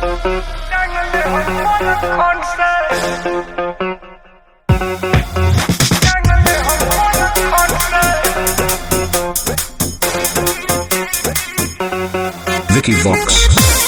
Vicky Vox.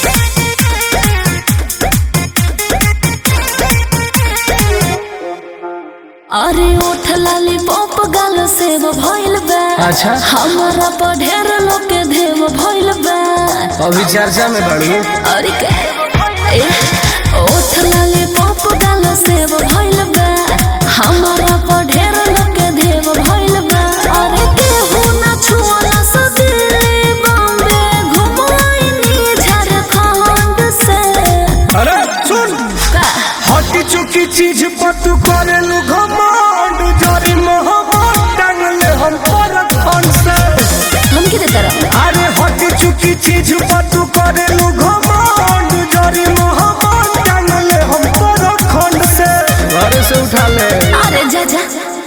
अरे ओठ लाली पॉप गाल सेव भइल बा अच्छा। हमारा पर ढेर लोग के देव भइल बा अभी चर्चा में बढ़ी अरे के ए, ओठ लाली पॉप गाल सेव भइल बा हमारा पर ढेर लोग के देव भइल बा अरे केहू ना छुअला से दिल्ली बॉम्बे घुमाइनी झारखंड से अरे सुन का हटी चुकी चीज पर तू करेलू घमंड जरी मोहब्बत टांगले हम पर खन से हम के तरह अरे हटी चुकी चीज पर तू करेलू घमंड जरी मोहब्बत टांगले हम पर खन से घर से उठा ले अरे जा जा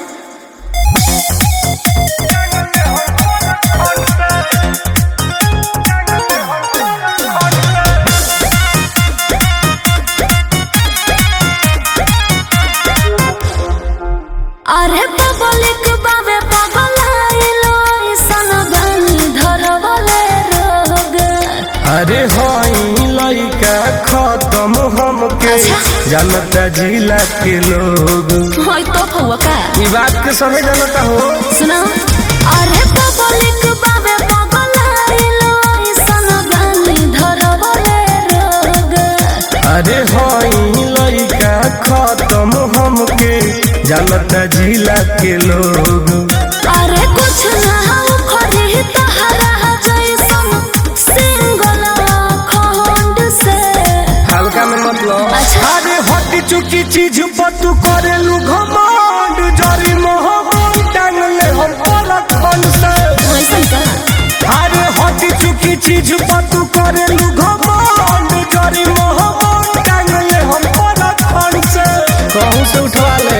अरे पब्लिक बाबे पगलाइलो ऐसन बानी धरवले रोग अरे हई लइका खत्म हमके अच्छा। जानता जिला के लोग होय तो फुआ का ई बात के समय जानता हो सुनो अरे पब्लिक बाबे पगलाइलो ऐसन बानी धरवले रोग अरे हई लइका खत्म हमके जानता जिला के लोग अरे कुछ ना हो खरी तहरा जैसन सिंगल खंड से हल्का में मतलब अच्छा। अरे हटी चुकी चीज पर तू करेलू घमंड जरी मोहब्बत टांगले हम परखन से वैसन का अरे हटी चुकी चीज पर तू करेलू घमंड जरी मोहब्बत टांगले हम परखन से कहूँ से उठवा ले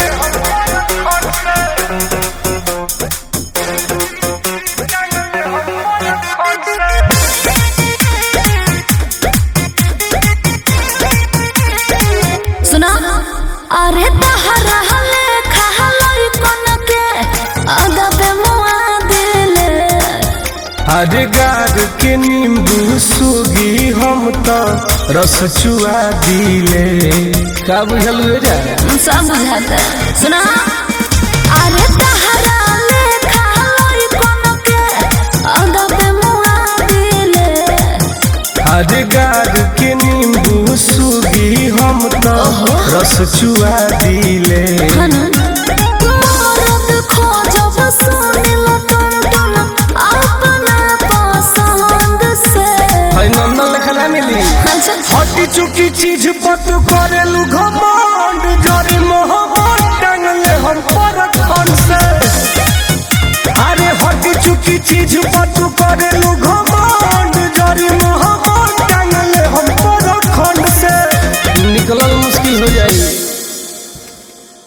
सुना अरे तहरा हले खहलई कोन के आगा पे मुआ दिले अरे गार के नींबू सुगी हम तो रस चुआ दिले का बुझल हुए जा सब बुझाता सुना अरे तहरा ले खहलई कोन के आगा पे मुआ दिले अरे गार के नींबू सुगी हम तो रस चुआ दिले खनन मरद खोजब सुनिल टन टन अपना पसंद से हई नंदन लेखा ना मिली अच्छा हटी चुकी चीज पर तू करेलू घमंड जरी मोहब्बत टांगले हम परखन से अरे हटी चुकी चीज पर तू करेलू घमंड जरी मोहब्बत टांगले हम परखन से निकलल मुश्किल हो जाई